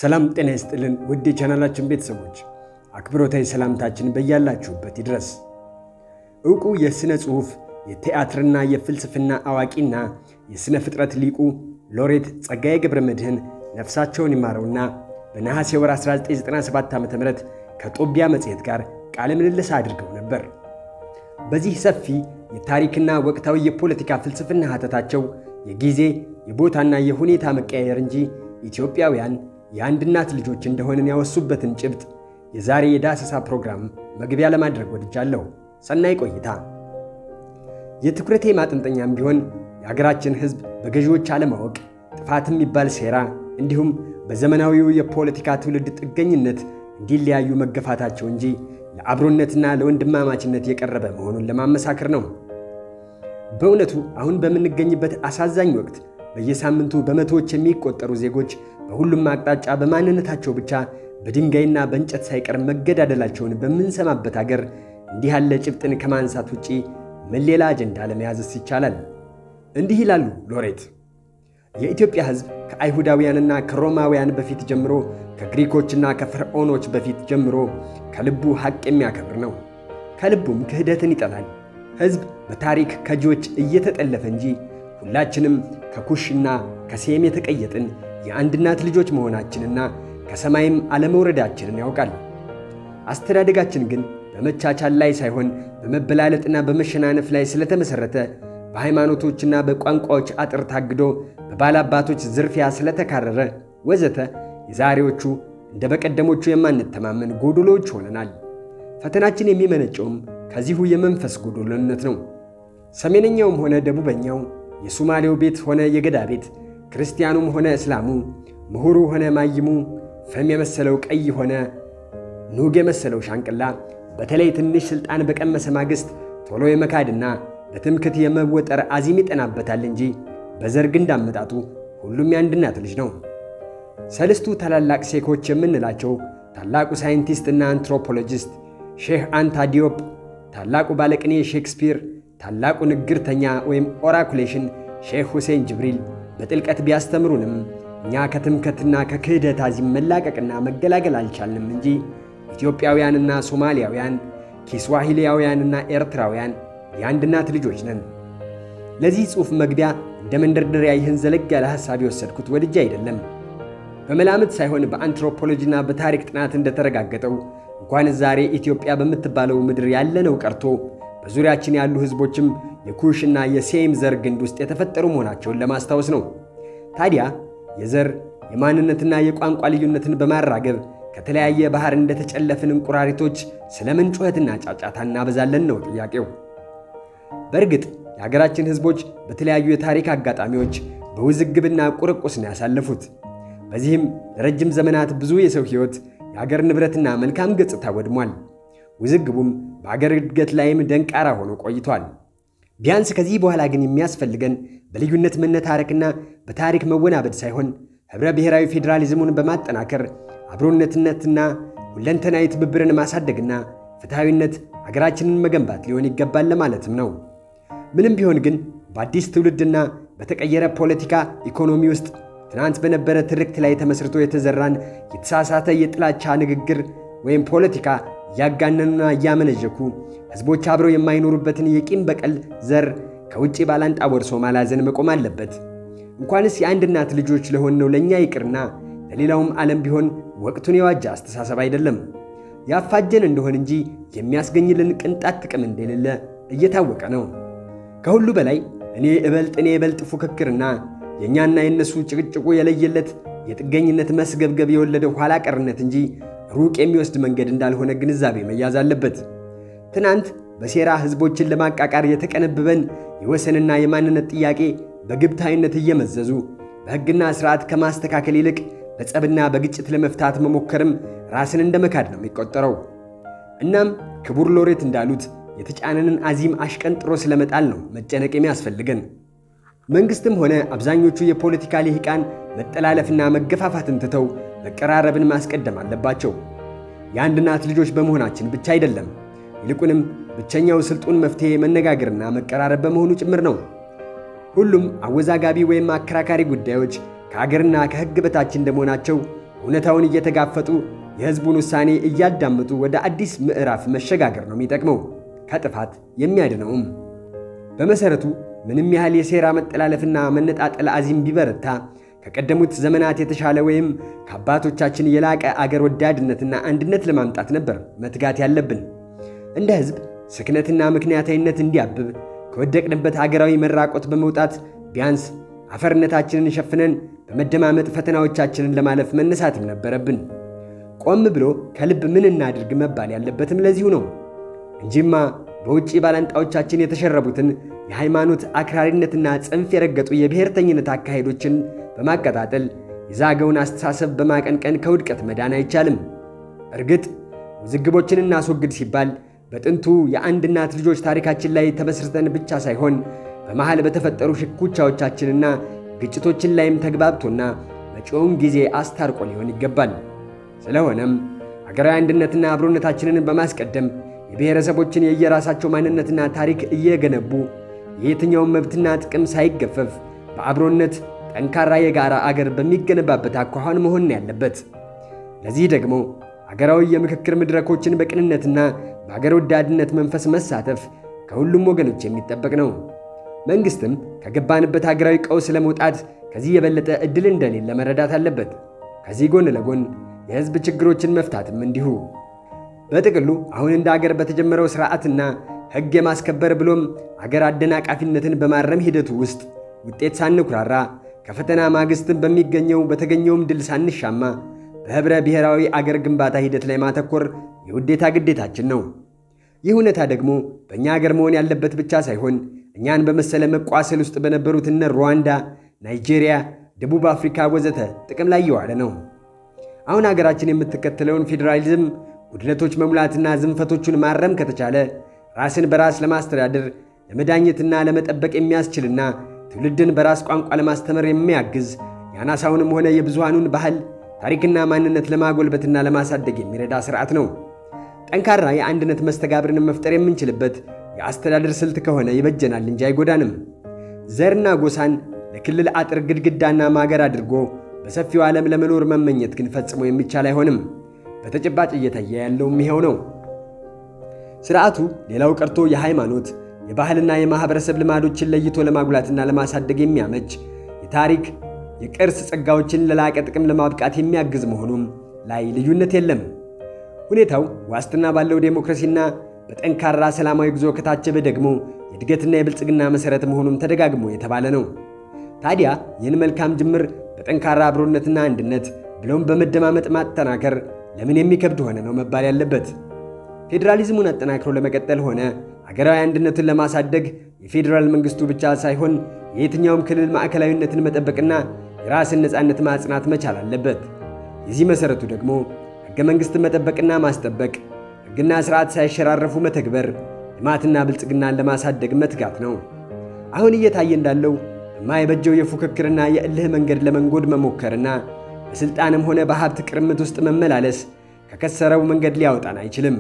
ሰላም ጤና ይስጥልን ውድ የቻናላችን ቤተሰቦች አክብሮታዊ ሰላምታችን በያላችሁበት ይድረስ። ዕውቁ የሥነ ጽሑፍ የቲያትርና የፍልስፍና አዋቂና የሥነ ፍጥረት ሊቁ ሎሬት ጸጋዬ ገብረ መድኅን ነፍሳቸውን ይማረውና በነሐሴ ወር 1997 ዓ ም ከጦቢያ መጽሔት ጋር ቃለ ምልልስ አድርገው ነበር። በዚህ ሰፊ የታሪክና ወቅታዊ የፖለቲካ ፍልስፍና ሀተታቸው የጊዜ የቦታና የሁኔታ መቀያየር እንጂ ኢትዮጵያውያን የአንድ እናት ልጆች እንደሆንን ያወሱበትን ጭብጥ የዛሬ የዳሰሳ ፕሮግራም መግቢያ ለማድረግ ወድጃለሁ። ሰናይ ቆይታ። የትኩረቴ ማጠንጠኛም ቢሆን የሀገራችን ሕዝብ በገዢዎች አለማወቅ ጥፋት የሚባል ሴራ እንዲሁም በዘመናዊው የፖለቲካ ትውልድ ጥገኝነት እንዲለያዩ መገፋታቸው እንጂ ለአብሮነትና ለወንድማማችነት የቀረበ መሆኑን ለማመሳከር ነው። በእውነቱ አሁን በምንገኝበት አሳዛኝ ወቅት በየሳምንቱ በመቶዎች የሚቆጠሩ ዜጎች በሁሉም አቅጣጫ በማንነታቸው ብቻ በድንጋይና በእንጨት ሳይቀር መገዳደላቸውን በምንሰማበት አገር እንዲህ ያለ ጭብጥን ከማንሳት ውጪ ምን ሌላ አጀንዳ ለመያዝስ ይቻላል? እንዲህ ይላሉ ሎሬት። የኢትዮጵያ ሕዝብ ከአይሁዳውያንና ከሮማውያን በፊት ጀምሮ ከግሪኮችና ከፈርዖኖች በፊት ጀምሮ ከልቡ ሐቅ የሚያከብር ነው። ከልቡም ክህደትን ይጠላል። ሕዝብ በታሪክ ከጂዎች እየተጠለፈ እንጂ ሁላችንም ከኩሽና ከሴም የተቀየጥን የአንድ እናት ልጆች መሆናችንና ከሰማይም አለመውረዳችንን ያውቃል። አስተዳደጋችን ግን በመቻቻል ላይ ሳይሆን በመበላለጥና በመሸናነፍ ላይ ስለተመሠረተ በሃይማኖቶችና በቋንቋዎች አጥር ታግዶ በባላባቶች ዝርፊያ ስለተካረረ ወዘተ የዛሬዎቹ እንደ በቀደሞቹ የማንተማመን ጎዶሎዎች ሆነናል። ፈተናችን የሚመነጨውም ከዚሁ የመንፈስ ጎዶሎነት ነው። ሰሜነኛውም ሆነ ደቡበኛው፣ የሱማሌው ቤት ሆነ የገዳ ቤት፣ ክርስቲያኑም ሆነ እስላሙ፣ ምሁሩ ሆነ ማይሙ፣ ፈም የመሰለው ቀይ ሆነ ኑግ የመሰለው ሻንቅላ በተለይ ትንሽ ሥልጣን በቀመሰ ማግስት ቶሎ የመካድና በትምክት የመወጠር አዚም ይጠናበታል እንጂ በዘር ግንድ አመጣጡ ሁሉም የአንድ እናት ልጅ ነው። ሰልስቱ ታላላቅ ሴኮች የምንላቸው ታላቁ ሳይንቲስትና አንትሮፖሎጂስት ሼህ አንታ ዲዮፕ፣ ታላቁ ባለቅኔ ሼክስፒር፣ ታላቁ ንግርተኛ ወይም ኦራኩሌሽን ሼህ ሁሴን ጅብሪል በጥልቀት ቢያስተምሩንም እኛ ከትምከትና ከክህደት አዚም መላቀቅና መገላገል አልቻልንም እንጂ ኢትዮጵያውያንና ሶማሊያውያን፣ ኪስዋሂሊያውያንና ኤርትራውያን የአንድ እናት ልጆች ነን። ለዚህ ጽሑፍ መግቢያ እንደ መንደርደሪያ ይህን ዘለግ ያለ ሐሳብ የወሰድኩት ወድጄ አይደለም። በመላምት ሳይሆን በአንትሮፖሎጂና በታሪክ ጥናት እንደተረጋገጠው እንኳን ዛሬ ኢትዮጵያ በምትባለው ምድር ያለነው ቀርቶ በዙሪያችን ያሉ ሕዝቦችም የኩሽና የሴም ዘር ግንድ ውስጥ የተፈጠሩ መሆናቸውን ለማስታወስ ነው። ታዲያ የዘር የማንነትና የቋንቋ ልዩነትን በማራገብ ከተለያየ ባህር እንደተጨለፍን እንቁራሪቶች ስለምን ጩኸትና ጫጫታ እናበዛለን ነው ጥያቄው። በእርግጥ የሀገራችን ሕዝቦች በተለያዩ የታሪክ አጋጣሚዎች በውዝግብና ቁርቁስ ነው ያሳለፉት። በዚህም ለረጅም ዘመናት ብዙ የሰው ሕይወት፣ የአገር ንብረትና መልካም ገጽታ ወድሟል። ውዝግቡም በአገር እድገት ላይም ደንቃራ ሆኖ ቆይቷል። ቢያንስ ከዚህ በኋላ ግን የሚያስፈልገን በልዩነት መነታረክና በታሪክ መወናበድ ሳይሆን ኅብረ ብሔራዊ ፌዴራሊዝሙን በማጠናከር አብሮነትነትና ሁለንተናዊ ትብብርን ማሳደግና ፍትሐዊነት አገራችንን መገንባት ሊሆን ይገባል ለማለትም ነው። ምንም ቢሆን ግን በአዲስ ትውልድና በተቀየረ ፖለቲካ ኢኮኖሚ ውስጥ ትናንት በነበረ ትርክት ላይ ተመስርቶ የተዘራን የተሳሳተ የጥላቻ ንግግር ወይም ፖለቲካ እያጋነኑና እያመነዠኩ ሕዝቦች አብረው የማይኖሩበትን የቂም በቀል ዘር ከውጭ ባላንጣ ወርሶ ማላዘን መቆም አለበት። እንኳንስ የአንድ እናት ልጆች ለሆንነው ለእኛ ይቅርና ለሌላውም ዓለም ቢሆን ወቅቱን የዋጀ አስተሳሰብ አይደለም። ያፋጀን እንደሆን እንጂ የሚያስገኝልን ቅንጣት ጥቅም እንደሌለ እየታወቀ ነው። ከሁሉ በላይ እኔ እበልጥ እኔ እበልጥ ፉክክርና የእኛና የእነሱ ጭቅጭቁ የለየለት የጥገኝነት መስገብገብ የወለደው ኋላ ቀርነት እንጂ ሩቅ የሚወስድ መንገድ እንዳልሆነ ግንዛቤ መያዝ አለበት። ትናንት በሴራ ሕዝቦችን ለማቃቃር የተቀነብበን የወሰንና የማንነት ጥያቄ በግብታዊነት እየመዘዙ በሕግና ሥርዓት ከማስተካከል ይልቅ በጸብና በግጭት ለመፍታት መሞከርም ራስን እንደ መካድ ነው የሚቆጠረው። እናም ክቡር ሎሬት እንዳሉት የተጫነንን አዚም አሽቀንጥሮ ስለመጣል ነው መጨነቅ የሚያስፈልገን። መንግሥትም ሆነ አብዛኞቹ የፖለቲካ ልሂቃን መጠላለፍና መገፋፋትን ትተው መቀራረብን ማስቀደም አለባቸው። የአንድ እናት ልጆች በመሆናችን ብቻ አይደለም፣ ይልቁንም ብቸኛው ስልጡን መፍትሔ መነጋገርና መቀራረብ በመሆኑ ጭምር ነው። ሁሉም አወዛጋቢ ወይም አከራካሪ ጉዳዮች ከአገርና ከሕግ በታች እንደመሆናቸው እውነታውን እየተጋፈጡ የሕዝቡን ውሳኔ እያዳመጡ ወደ አዲስ ምዕራፍ መሸጋገር ነው የሚጠቅመው፣ ከጥፋት የሚያድነውም። በመሠረቱ ምንም ያህል የሴራ መጠላለፍና መነጣጠል አዚም ቢበረታ ከቀደሙት ዘመናት የተሻለ ወይም ከአባቶቻችን የላቀ አገር ወዳድነትና አንድነት ለማምጣት ነበር መትጋት ያለብን። እንደ ሕዝብ ስክነትና ምክንያታዊነት እንዲያብብ ከወደቅንበት አገራዊ መራቆት በመውጣት ቢያንስ አፈርነታችንን ሸፍነን በመደማመጥ ፈተናዎቻችንን ለማለፍ መነሳትም ነበረብን። ቆም ብሎ ከልብ ምን እናድርግ መባል ያለበትም ለዚሁ ነው እንጂማ በውጭ ባላንጣዎቻችን የተሸረቡትን የሃይማኖት አክራሪነትና ጽንፍ የረገጡ የብሔርተኝነት አካሄዶችን በማቀጣጠል የዛገውን አስተሳሰብ በማቀንቀን ከውድቀት መዳን አይቻልም። እርግጥ ውዝግቦችን እናስወግድ ሲባል በጥንቱ የአንድ እናት ልጆች ታሪካችን ላይ ተመስርተን ብቻ ሳይሆን በመሃል በተፈጠሩ ሽኩቻዎቻችንና ግጭቶችን ላይም ተግባብቶና መጪውን ጊዜ አስታርቆ ሊሆን ይገባል። ስለሆነም አገራዊ አንድነትና አብሮነታችንን በማስቀደም የብሔረሰቦችን የየራሳቸው ማንነትና ታሪክ እየገነቡ የየትኛውን መብትና ጥቅም ሳይገፈፍ በአብሮነት ጠንካራ የጋራ አገር በሚገነባበት አኳኋን መሆን ያለበት። ለዚህ ደግሞ አገራዊ የምክክር መድረኮችን በቅንነትና በአገር ወዳድነት መንፈስ መሳተፍ ከሁሉም ወገኖች የሚጠበቅ ነው። መንግሥትም ከገባንበት አገራዊ ቀውስ ለመውጣት ከዚህ የበለጠ ዕድል እንደሌለ መረዳት አለበት። ከዚህ ጎን ለጎን የሕዝብ ችግሮችን መፍታትም እንዲሁ። በጥቅሉ አሁን እንደ አገር በተጀመረው ሥርዓትና ሕግ የማስከበር ብሎም አገር አደናቃፊነትን በማረም ሂደቱ ውስጥ ውጤት ሳንኩራራ ከፈተና ማግስትን በሚገኘው በተገኘውም ድል ሳንሻማ በኅብረ ብሔራዊ አገር ግንባታ ሂደት ላይ ማተኮር የውዴታ ግዴታችን ነው። ይህ እውነታ ደግሞ በእኛ አገር መሆን ያለበት ብቻ ሳይሆን እኛን በመሰለ መቋሰል ውስጥ በነበሩት እነ ሩዋንዳ፣ ናይጄሪያ፣ ደቡብ አፍሪካ ወዘተ ጥቅም ላይ እየዋለ ነው። አሁን አገራችን የምትከተለውን ፌዴራሊዝም ጉድለቶች መሙላትና ዝንፈቶቹን ማረም ከተቻለ ራስን በራስ ለማስተዳደር ለመዳኘትና ለመጠበቅ የሚያስችልና ትውልድን በራስ ቋንቋ ለማስተማር የሚያግዝ የአናሳውንም ሆነ የብዙሃኑን ባህል ታሪክና ማንነት ለማጎልበትና ለማሳደግ የሚረዳ ስርዓት ነው። ጠንካራ የአንድነት መስተጋብርን መፍጠር የምንችልበት የአስተዳደር ስልት ከሆነ ይበጀናል እንጂ አይጎዳንም። ዘርና ጎሳን ለክልል አጥር ግድግዳና ማገር አድርጎ በሰፊው ዓለም ለመኖር መመኘት ግን ፈጽሞ የሚቻል አይሆንም። በተጨባጭ እየታየ ያለውም ይኸው ነው። ስርዓቱ ሌላው ቀርቶ የሃይማኖት የባህልና የማኅበረሰብ ልማዶችን ለይቶ ለማጉላትና ለማሳደግ የሚያመች የታሪክ የቅርስ ጸጋዎችን ለላቀ ጥቅም ለማብቃት የሚያግዝ መሆኑም ላይ ልዩነት የለም። ሁኔታው ዋስትና ባለው ዴሞክራሲና በጠንካራ ሰላማዊ ጉዞ ከታጀበ ደግሞ የእድገትና የብልጽግና መሠረት መሆኑም ተደጋግሞ የተባለ ነው። ታዲያ ይህን መልካም ጅምር በጠንካራ አብሮነትና አንድነት ብሎም በመደማመጥ ማጠናከር ለምን የሚከብድ ሆነ ነው መባል ያለበት። ፌዴራሊዝሙን አጠናክሮ ለመቀጠል ሆነ ሀገራዊ አንድነትን ለማሳደግ የፌዴራል መንግስቱ ብቻ ሳይሆን የየትኛውም ክልል ማዕከላዊነትን መጠበቅና የራስን ነፃነት ማጽናት መቻል አለበት። የዚህ መሠረቱ ደግሞ ሕገ መንግሥትን መጠበቅና ማስጠበቅ፣ ሕግና ሥርዓት ሳይሸራረፉ መተግበር፣ ልማትና ብልጽግናን ለማሳደግ መትጋት ነው። አሁን እየታየ እንዳለው በማይበጀው የፉክክርና የእልህ መንገድ ለመንጎድ መሞከርና በሥልጣንም ሆነ በሀብት ቅርምት ውስጥ መመላለስ ከከሰረው መንገድ ሊያወጣን አይችልም።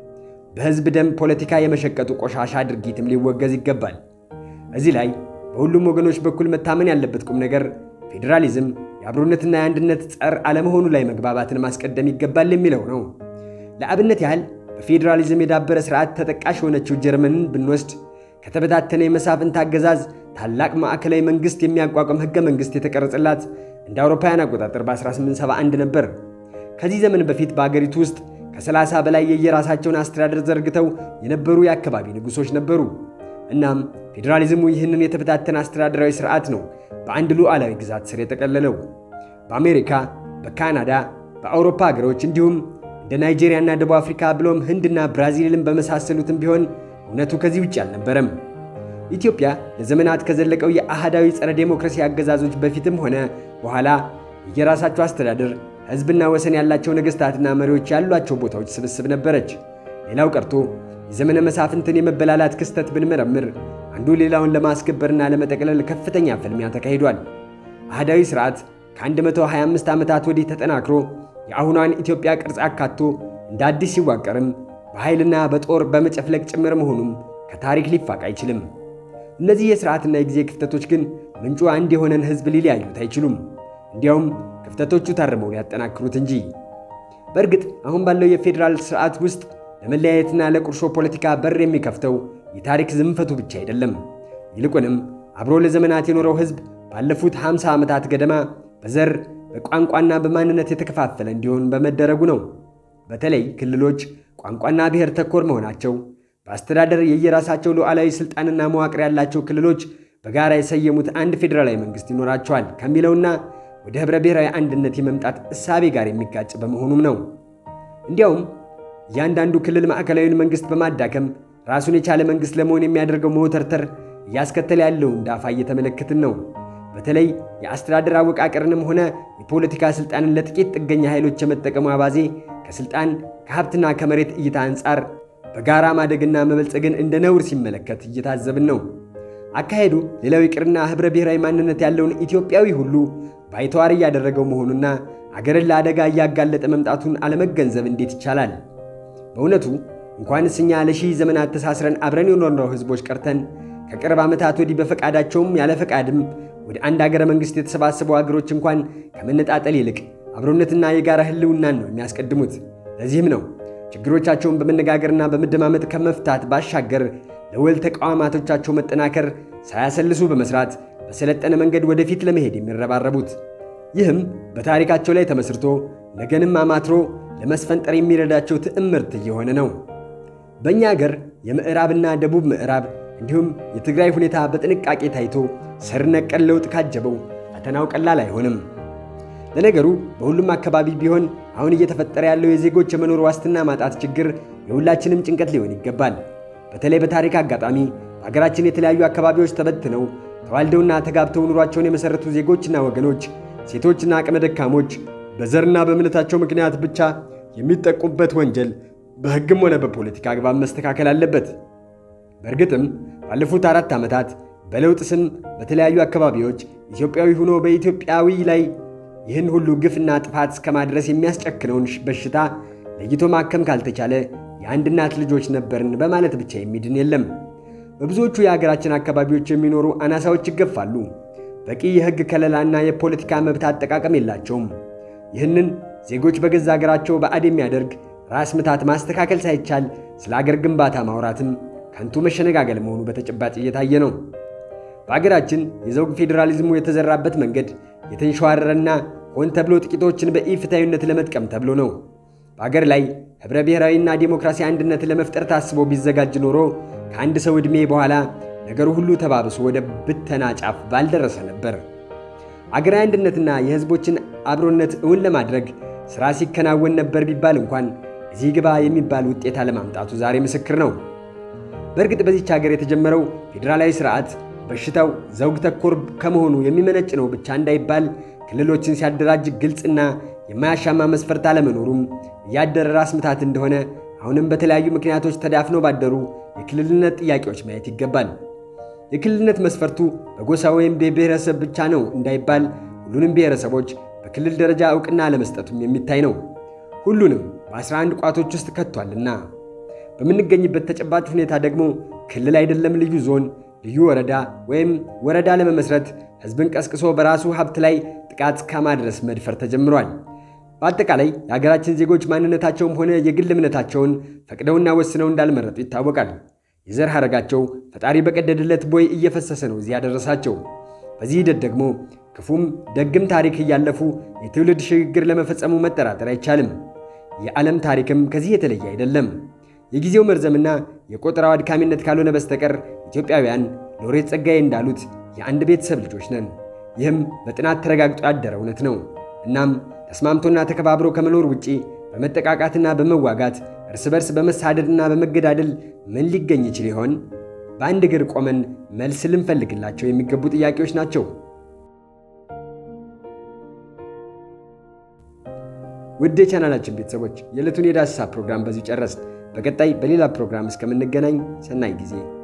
በሕዝብ ደም ፖለቲካ የመሸቀጡ ቆሻሻ ድርጊትም ሊወገዝ ይገባል። እዚህ ላይ በሁሉም ወገኖች በኩል መታመን ያለበት ቁም ነገር ፌዴራሊዝም የአብሮነትና የአንድነት ጸር አለመሆኑ ላይ መግባባትን ማስቀደም ይገባል የሚለው ነው። ለአብነት ያህል በፌዴራሊዝም የዳበረ ሥርዓት ተጠቃሽ የሆነችው ጀርመንን ብንወስድ ከተበታተነ የመሳፍንት አገዛዝ ታላቅ ማዕከላዊ መንግሥት የሚያቋቋም ሕገ መንግሥት የተቀረጸላት እንደ አውሮፓውያን አቆጣጠር በ1871 ነበር። ከዚህ ዘመን በፊት በአገሪቱ ውስጥ ከሰላሳ በላይ የየራሳቸውን አስተዳደር ዘርግተው የነበሩ የአካባቢ ንጉሶች ነበሩ። እናም ፌዴራሊዝሙ ይህንን የተበታተነ አስተዳደራዊ ሥርዓት ነው በአንድ ሉዓላዊ ግዛት ስር የጠቀለለው። በአሜሪካ፣ በካናዳ፣ በአውሮፓ ሀገሮች እንዲሁም እንደ ናይጄሪያና ደቡብ አፍሪካ ብሎም ህንድና ብራዚልን በመሳሰሉትም ቢሆን እውነቱ ከዚህ ውጭ አልነበረም። ኢትዮጵያ ለዘመናት ከዘለቀው የአህዳዊ ጸረ ዴሞክራሲ አገዛዞች በፊትም ሆነ በኋላ የየራሳቸው አስተዳደር ሕዝብና ወሰን ያላቸው ነገሥታትና መሪዎች ያሏቸው ቦታዎች ስብስብ ነበረች። ሌላው ቀርቶ የዘመነ መሳፍንትን የመበላላት ክስተት ብንመረምር አንዱ ሌላውን ለማስገበርና ለመጠቅለል ከፍተኛ ፍልሚያ ተካሂዷል። አህዳዊ ሥርዓት ከ125 ዓመታት ወዲህ ተጠናክሮ የአሁኗን ኢትዮጵያ ቅርጽ አካቶ እንደ አዲስ ሲዋቀርም በኃይልና በጦር በመጨፍለቅ ጭምር መሆኑም ከታሪክ ሊፋቅ አይችልም። እነዚህ የሥርዓትና የጊዜ ክፍተቶች ግን ምንጩ አንድ የሆነን ሕዝብ ሊለያዩት አይችሉም። እንዲያውም ክፍተቶቹ ታርመው ሊያጠናክሩት እንጂ። በእርግጥ አሁን ባለው የፌዴራል ስርዓት ውስጥ ለመለያየትና ለቁርሾ ፖለቲካ በር የሚከፍተው የታሪክ ዝንፈቱ ብቻ አይደለም። ይልቁንም አብሮ ለዘመናት የኖረው ሕዝብ ባለፉት 50 ዓመታት ገደማ በዘር በቋንቋና በማንነት የተከፋፈለ እንዲሆን በመደረጉ ነው። በተለይ ክልሎች ቋንቋና ብሔር ተኮር መሆናቸው በአስተዳደር የየራሳቸው ሉዓላዊ ሥልጣንና መዋቅር ያላቸው ክልሎች በጋራ የሰየሙት አንድ ፌዴራላዊ መንግሥት ይኖራቸዋል ከሚለውና ወደ ኅብረ ብሔራዊ አንድነት የመምጣት እሳቤ ጋር የሚጋጭ በመሆኑም ነው። እንዲያውም እያንዳንዱ ክልል ማዕከላዊውን መንግሥት በማዳከም ራሱን የቻለ መንግሥት ለመሆን የሚያደርገው መወተርተር እያስከተለ ያለውን ዳፋ እየተመለከትን ነው። በተለይ የአስተዳደር አወቃቀርንም ሆነ የፖለቲካ ሥልጣንን ለጥቂት ጥገኛ ኃይሎች የመጠቀሙ አባዜ ከሥልጣን ከሀብትና ከመሬት እይታ አንጻር በጋራ ማደግና መበልጸግን እንደ ነውር ሲመለከት እየታዘብን ነው። አካሄዱ ሌላው ይቅርና ኅብረ ብሔራዊ ማንነት ያለውን ኢትዮጵያዊ ሁሉ ባይተዋር እያደረገው መሆኑና አገርን ለአደጋ እያጋለጠ መምጣቱን አለመገንዘብ እንዴት ይቻላል? በእውነቱ እንኳንስ እኛ ለሺህ ዘመናት ተሳስረን አብረን የኖርነው ሕዝቦች ቀርተን ከቅርብ ዓመታት ወዲህ በፈቃዳቸውም ያለ ፈቃድም ወደ አንድ አገረ መንግሥት የተሰባሰቡ አገሮች እንኳን ከመነጣጠል ይልቅ አብሮነትና የጋራ ሕልውናን ነው የሚያስቀድሙት። ለዚህም ነው ችግሮቻቸውን በመነጋገርና በመደማመጥ ከመፍታት ባሻገር ለወል ተቋማቶቻቸው መጠናከር ሳያሰልሱ በመስራት በሰለጠነ መንገድ ወደፊት ለመሄድ የሚረባረቡት። ይህም በታሪካቸው ላይ ተመስርቶ ነገንም አማትሮ ለመስፈንጠር የሚረዳቸው ትዕምርት እየሆነ ነው። በእኛ አገር የምዕራብና ደቡብ ምዕራብ እንዲሁም የትግራይ ሁኔታ በጥንቃቄ ታይቶ ስር ነቀል ለውጥ ካጀበው ፈተናው ቀላል አይሆንም። ለነገሩ በሁሉም አካባቢ ቢሆን አሁን እየተፈጠረ ያለው የዜጎች የመኖር ዋስትና ማጣት ችግር የሁላችንም ጭንቀት ሊሆን ይገባል። በተለይ በታሪክ አጋጣሚ በሀገራችን የተለያዩ አካባቢዎች ተበትነው ተዋልደውና ተጋብተው ኑሯቸውን የመሠረቱ ዜጎችና ወገኖች፣ ሴቶችና አቅመ ደካሞች በዘርና በእምነታቸው ምክንያት ብቻ የሚጠቁበት ወንጀል በሕግም ሆነ በፖለቲካ አግባብ መስተካከል አለበት። በእርግጥም ባለፉት አራት ዓመታት በለውጥ ስም በተለያዩ አካባቢዎች ኢትዮጵያዊ ሆኖ በኢትዮጵያዊ ላይ ይህን ሁሉ ግፍና ጥፋት እስከ ማድረስ የሚያስጨክነውን በሽታ ለይቶ ማከም ካልተቻለ የአንድ እናት ልጆች ነበርን በማለት ብቻ የሚድን የለም። በብዙዎቹ የሀገራችን አካባቢዎች የሚኖሩ አናሳዎች ይገፋሉ። በቂ የሕግ ከለላና የፖለቲካ መብት አጠቃቀም የላቸውም። ይህንን ዜጎች በገዛ ሀገራቸው ባዕድ የሚያደርግ ራስ ምታት ማስተካከል ሳይቻል ስለ አገር ግንባታ ማውራትም ከንቱ መሸነጋገል መሆኑ በተጨባጭ እየታየ ነው። በአገራችን የዘውግ ፌዴራሊዝሙ የተዘራበት መንገድ የተንሸዋረረና ሆን ተብሎ ጥቂቶችን በኢፍታዊነት ለመጥቀም ተብሎ ነው። በአገር ላይ ኅብረ ብሔራዊና ዴሞክራሲ አንድነት ለመፍጠር ታስቦ ቢዘጋጅ ኖሮ ከአንድ ሰው ዕድሜ በኋላ ነገሩ ሁሉ ተባብሶ ወደ ብተና ጫፍ ባልደረሰ ነበር። አገራዊ አንድነትና የሕዝቦችን አብሮነት እውን ለማድረግ ሥራ ሲከናወን ነበር ቢባል እንኳን እዚህ ግባ የሚባል ውጤት አለማምጣቱ ዛሬ ምስክር ነው። በእርግጥ በዚች ሀገር የተጀመረው ፌዴራላዊ ስርዓት በሽታው ዘውግ ተኮር ከመሆኑ የሚመነጭ ነው ብቻ እንዳይባል ክልሎችን ሲያደራጅ ግልጽና የማያሻማ መስፈርት አለመኖሩም እያደረ ራስ ምታት እንደሆነ አሁንም በተለያዩ ምክንያቶች ተዳፍነው ባደሩ የክልልነት ጥያቄዎች ማየት ይገባል። የክልልነት መስፈርቱ በጎሳ ወይም በብሔረሰብ ብቻ ነው እንዳይባል ሁሉንም ብሔረሰቦች በክልል ደረጃ ዕውቅና ለመስጠቱም የሚታይ ነው። ሁሉንም በ11 ቋቶች ውስጥ ከቷልና በምንገኝበት ተጨባጭ ሁኔታ ደግሞ ክልል አይደለም ልዩ ዞን፣ ልዩ ወረዳ ወይም ወረዳ ለመመስረት ሕዝብን ቀስቅሶ በራሱ ሀብት ላይ ጥቃት ከማድረስ መድፈር ተጀምሯል። በአጠቃላይ የሀገራችን ዜጎች ማንነታቸውም ሆነ የግል እምነታቸውን ፈቅደውና ወስነው እንዳልመረጡ ይታወቃል። የዘር ሐረጋቸው ፈጣሪ በቀደደለት ቦይ እየፈሰሰ ነው እዚህ ያደረሳቸው። በዚህ ሂደት ደግሞ ክፉም ደግም ታሪክ እያለፉ የትውልድ ሽግግር ለመፈጸሙ መጠራጠር አይቻልም። የዓለም ታሪክም ከዚህ የተለየ አይደለም። የጊዜው መርዘምና የቆጠራው አድካሚነት ካልሆነ በስተቀር ኢትዮጵያውያን ሎሬት ጸጋዬ እንዳሉት የአንድ ቤተሰብ ልጆች ነን። ይህም በጥናት ተረጋግጦ ያደረ እውነት ነው። እናም ተስማምቶና ተከባብሮ ከመኖር ውጪ በመጠቃቃትና በመዋጋት እርስ በርስ በመሳደድና በመገዳደል ምን ሊገኝ ይችል ይሆን? በአንድ እግር ቆመን መልስ ልንፈልግላቸው የሚገቡ ጥያቄዎች ናቸው። ውድ የቻናላችን ቤተሰቦች የዕለቱን የዳሰሳ ፕሮግራም በዚሁ ጨረስን። በቀጣይ በሌላ ፕሮግራም እስከምንገናኝ ሰናይ ጊዜ